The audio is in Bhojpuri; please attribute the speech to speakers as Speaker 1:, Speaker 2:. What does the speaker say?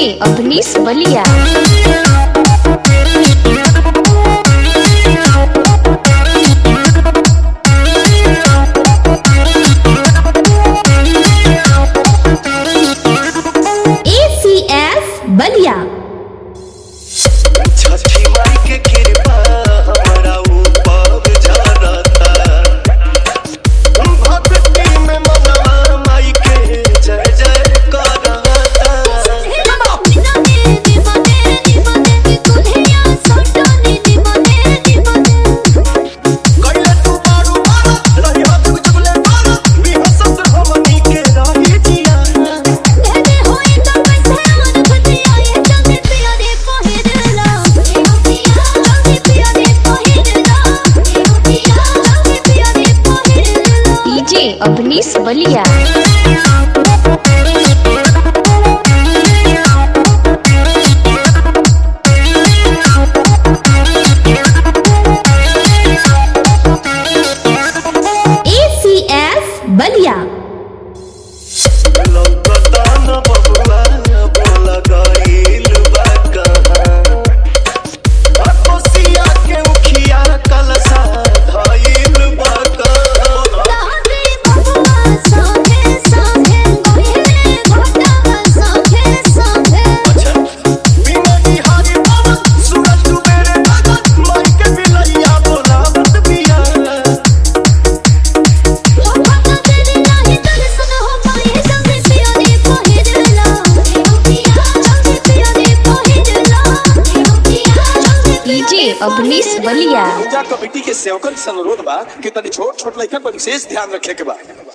Speaker 1: डीजे अवनीश बलिया एसीएफ बलिया
Speaker 2: छठी माई के कृपा हमरा ऊपर झरता भक्ति में मनवा माई के जय जय करता कइले तू मारू मारा रही हाथ में चुगले मारा बिहसत हमनी के रही जिया
Speaker 1: डीजे अवनीश बलिया एसीएफ बलिया
Speaker 2: लौकता न बबुआ बोला गइल बा कहाँ अकोसिया के उखिया कलसा धइल बा कहाँ अच्छा बिना निहारी बाबा सूरज डूबेरे बाबा माई के बिलैया बोलावत बिया
Speaker 1: डीजे अवनीश बलिया
Speaker 3: पूजा कमेटी के सेवकन से अनुरोध बा कि तनी छोट छोट लइकन पर विशेष ध्यान रखे के बा